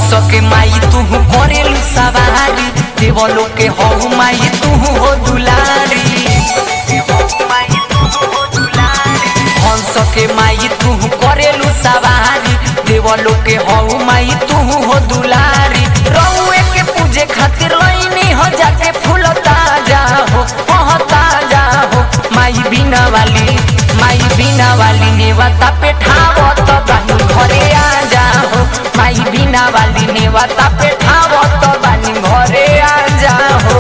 हंस के माई तू करेलू सवारी देवलो के हऊ माई तू हो दुलारी हंस के माई तू करेलू सवारी देवलो के हऊ माई तू हो दुलारी रउए के पूजे खातिर लईनी हो जाके फूल ताजा हो ओह ताजा हो माई बिना वाली माई बिना वाली नेवता पे ठावो तो बानी घरे आ जा हो माई बिना वाली नेवता पे ठावो तो बानी घरे आ जा हो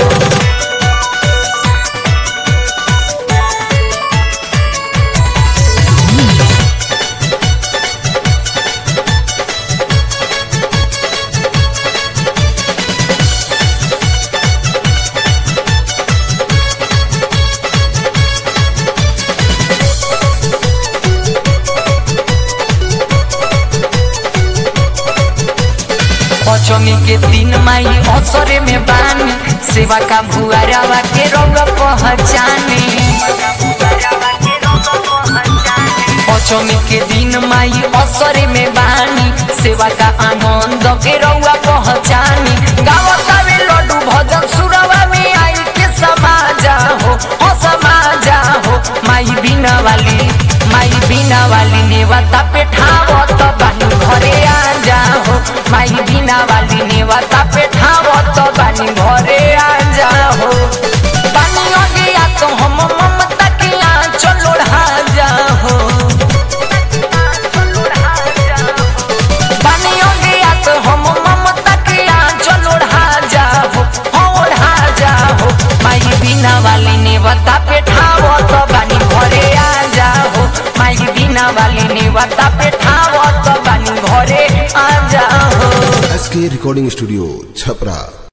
पचमी के दिन माई असरे में बानी सेवा का भुआरावा के रंग पहचाने पचमी के दिन माई असरे में बानी सेवा का आनंद के रउआ पहचानी गावता में लड्डू भजन सुरवा में आई के समाजा हो हो समाजा हो माई बिना वाली माई बिना वाली नेवता पे ठावो तो बानी घरे आ जा हो माई बिना वाली नेवता पे ठावो तो बानी घरे आ जा हो बानी अगे आ तो हम ममता के आंचल ओढ़ा जा हो बानी अगे आ तो हम ममता के आंचल ओढ़ा जा हो हो ओढ़ा जा हो माई बिना वाली नेवता पे ठावो तो बानी घरे आ जा हो माई बिना वाली नेवता पे ठावो तो बानी घरे आ जा हो एस के रिकॉर्डिंग स्टूडियो छपरा